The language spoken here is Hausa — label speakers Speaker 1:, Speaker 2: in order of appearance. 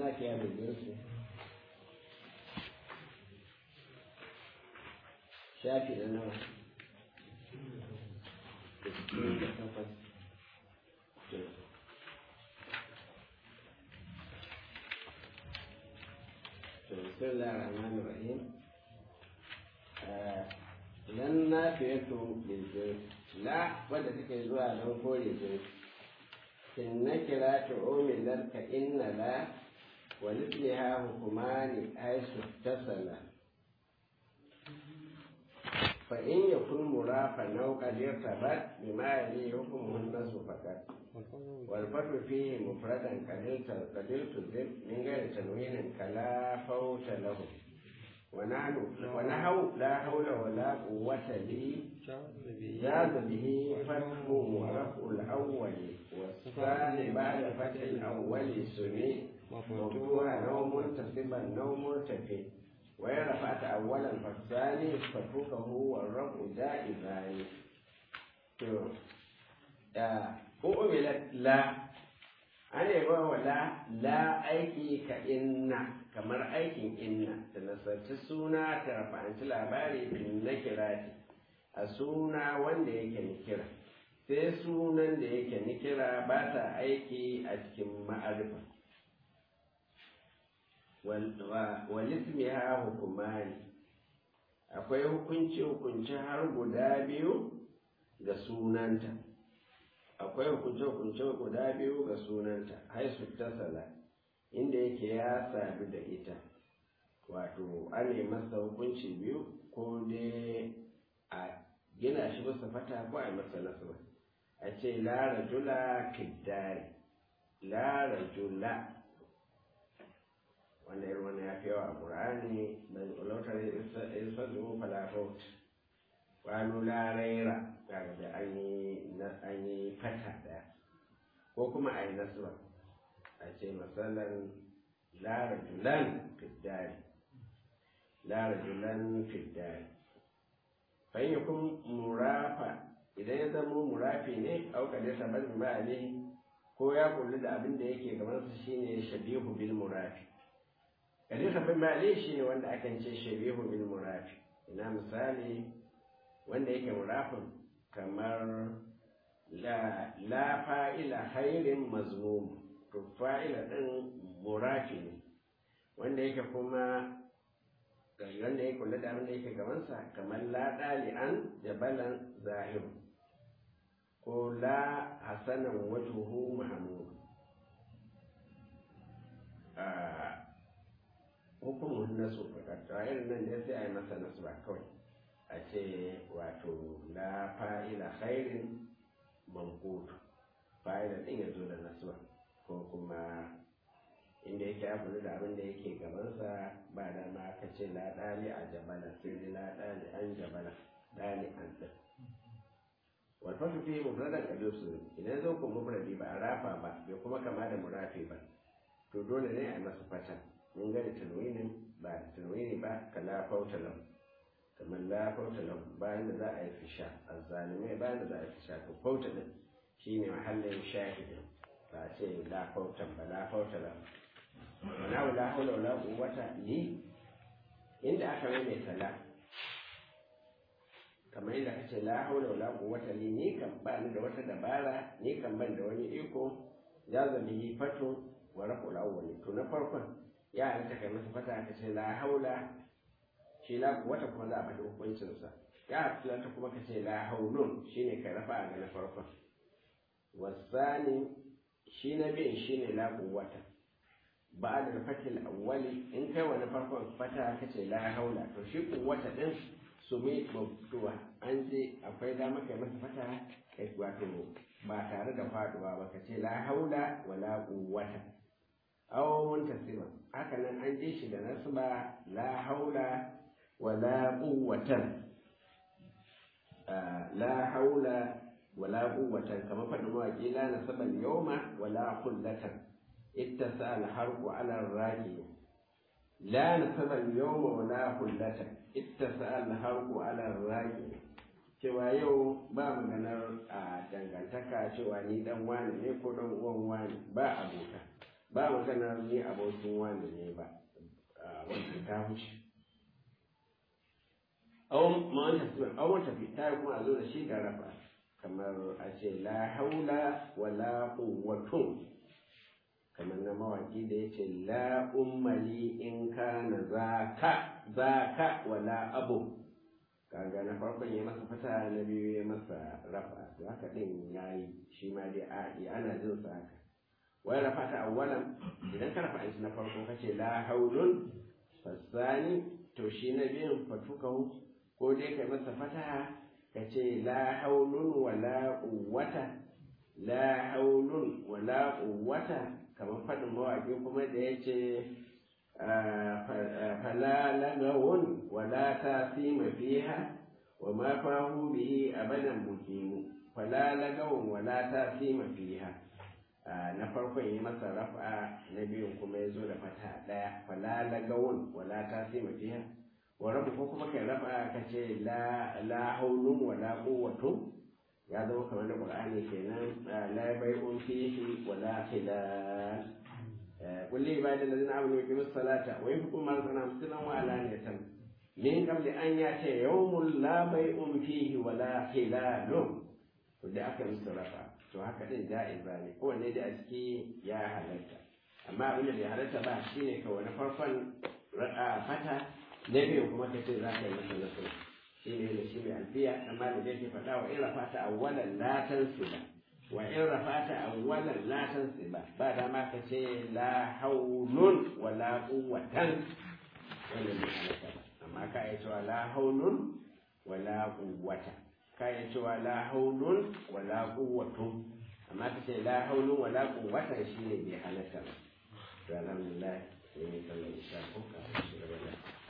Speaker 1: nafiya da jinsi shafi na nawa sittin da takwas بسم الله الرحمن الرحيم لن نافية للجنس لا wadda take zuwa don kore jinsi in na kira ta omilar ka inna la wa lisliha hukumani aisu tasala fa in yakun murafa naw qadir tabat bima yali hukmuhun nasu fakat والفتح فيه مفردا قدلت قدلت الذب من غير تنوين كلا فوت له ونحن ونحو لا حول ولا قوة لي جاز به فتح ورفع الأول والثاني بعد فتح الأول سمي مفتوحا أو منتصبا أو مرتفع وإن رفعت أولا فالثاني فتحه والرفع جائزان ko umilat la ana yi wa la la aiki ka inna kamar aikin inna ta nasarci suna ta rafa'anci labari bin na kirati a suna wanda yake nikira sai sunan da yake nikira ba ta aiki a cikin ma'arifa walismiha hukumani akwai hukunci hukunci har guda biyu ga sunanta akwai hukunce-hukunce guda biyu ga sunanta haisu tasala inda yake ya sadu da ita wato an masa hukunci biyu ko dai a gina shi bisa fata ko a masa nasaba a ce la rajula fiddari la rajula wanda irin wannan ya fi yawa a ƙur'ani ban ulautar isfadu falafot wani la raira kaga da an yi fata daya ko kuma a yi nasuwa a ce matsalan larajulan fiddari larajulan fiddari fahimta kun murafa idan ya zama murafi ne auka da sabar ba ne ko ya kulli da abin da yake gabansa shine shabihu bil murafi kadai sabar ba ne shine wanda akan ce shabihu bil murafi ina misali wanda yake murafin kamar la fa'ila hairin mazmum to fa'ila ɗin murafi ne wanda yake kuma wanda ya kula da wanda yake gabansa kamar la ɗali'an jabalan zahiru ko la hasanan wajuhu mahmud hukumun nasu a irin nan ne sai a yi masa nasu ba kawai a ce wato la fa'ila khairin mankutu fa'ila din ya zo da nasuwa ko kuma inda yake abu da abin da yake gabansa ba da ma ka ce la dali a jabala sai dai la dali an jabala dali an din wal fasu fi mufradan qadusu idan zo ko mufradi ba a rafa ba bai kuma kama da murafi ba to dole ne a yi masa fata mun ga da tanwinin ba da tanwini ba kala fautalam kamar la fauta lahu bayan da za a yi fisha azzalimai bayan da za a yi fisha to fauta din shine mahallin shahidin ba a ce la fauta ba la fauta lahu wana la hawla wala quwwata li inda aka mai tala kamar inda kace la hawla wala quwwata li ni kan ba ni da wata dabara ni kan ban da wani iko jaza bihi fatu wa raqul awwali to na farkon ya halitta kai masa fata kace la haula shi la wata kuma za a faɗi hukuncinsa ya hafilanta kuma ka ce la haulun shi ne ka rafa ga na farkon wasani shi na biyun shi ne la wata ba da fatil awwali in kai wani farkon fata ka ce la haula to shi kuwata din su mai mabtuwa an je akwai dama kai masa fata kai wato ba tare da faduwa ba ka ce la haula wala quwwata aw muntasiba haka nan an je shi da nasba la haula wala quwwatan la haula wala quwwatan kamar faɗin mawaƙi la nasaba al-yawma wala khullatan ittasa al-harqu ala ar-raqi la nasaba al-yawma wala khullatan ittasa al-harqu ala ar-raqi cewa yau ba maganar a dangantaka cewa ni dan wani ne ko dan uwan wani ba abota ba maganar ni abokin wani ne ba wanda ta wuce awon tafi ta yi kuma a zo da shi ga rafa kamar a ce la haula wala quwwatun kamar na mawaki da ya ce la ummali in kana zaka zaka wala abu kaga na farkon ya masa fata na biyu ya masa rafa to haka din yayi shi ma dai a ana jin sa haka wai rafa ta awwalan idan ka rafa shi na farko kace la haulun fasani to shi na biyun fatukahu ko dai kai masa fata kace la haulun wala quwwata la haulun wala quwwata kamar faɗin mawaƙi kuma da ya ce fala lagawun wala ta sima fiha wa ma fahu bihi abadan mukimu fala lagawun wala ta sima fiha na farkon yi masa rafa na biyun kuma ya zo da fata ɗaya fala lagawun wala ta sima fiha wa rabu ko kuma kai rafa ka ce la haulun wala quwwatun ya zama kamar da qur'ani kenan la bai'un fihi wala khilal qul li ibadi alladhina amanu yuqimu as-salata wa yunfiqu mimma razaqnahum sirran wa alaniyatan min qabli an yati yawmun la bai'un fihi wala khilal to da aka musu rafa to haka din ja'iza ne kowanne da a ciki ya halatta amma abin da bai halatta ba shine kawai na farkon fata na biyu kuma kace za ka yi masa nasara shi ne da shi mai alfiya amma da zai faɗa wa in rafata awwalan la tansiba wa in rafata awwalan la tansiba ba da ma ka ce la haulun wa la quwwatan wannan ne halatta ba amma ka yi cewa la haulun wa la quwwata ka yi cewa la haulun wa la quwwatun amma ka ce la haulun wa la quwwata shi ne bai halatta ba to alhamdulillah sai ne kallon isa ko ka shi gaba da